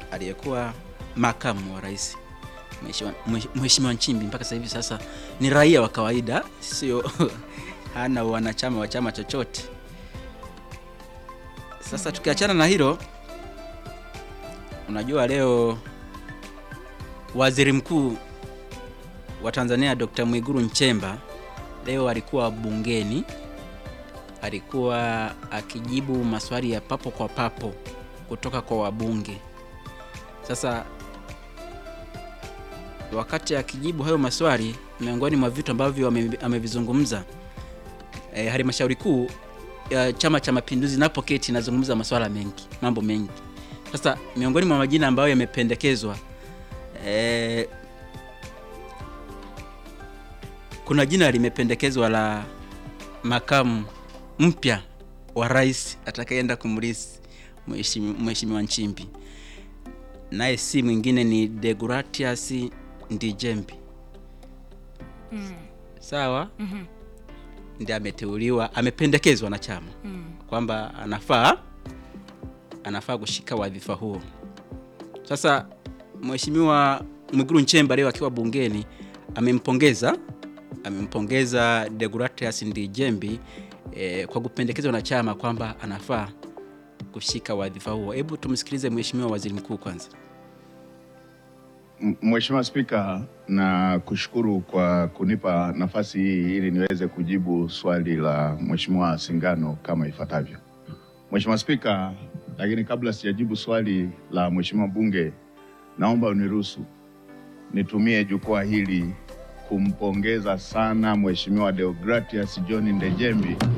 aliyekuwa makamu wa rais Mheshimiwa- Mhesh- Mheshimiwa Nchimbi mpaka sasa hivi sasa ni raia wa kawaida, sio hana wanachama wa chama chochote. Sasa tukiachana na hilo, unajua leo waziri mkuu wa Tanzania Dr. Mwigulu Nchemba leo alikuwa bungeni, alikuwa akijibu maswali ya papo kwa papo kutoka kwa wabunge. Sasa wakati akijibu hayo maswali, miongoni mwa vitu ambavyo ame- amevizungumza e, halmashauri kuu ya Chama cha Mapinduzi napoketi inazungumza maswala mengi, mambo mengi. Sasa miongoni mwa majina ambayo yamependekezwa e, kuna jina limependekezwa la makamu mpya wa rais atakayeenda kumrisi Mheshimiwa Mheshimiwa Nchimbi, naye si mwingine ni Deogratias Ndijembi. Sawa, ndiye ameteuliwa, amependekezwa na chama kwamba anafaa anafaa kushika wadhifa huo. Sasa Mheshimiwa Mwigulu Nchemba leo akiwa bungeni amempongeza amempongeza Deogratias Ndijembi eh, kwa kupendekezwa na chama kwamba anafaa kushika wadhifa huo. Hebu tumsikilize Mheshimiwa Waziri Mkuu kwanza. M- Mheshimiwa Spika, na kushukuru kwa kunipa nafasi hii ili niweze kujibu swali la Mheshimiwa Singano kama ifuatavyo. Mheshimiwa Spika, lakini kabla sijajibu swali la Mheshimiwa Bunge, naomba uniruhusu nitumie jukwaa hili kumpongeza sana Mheshimiwa Deogratias John Ndejembi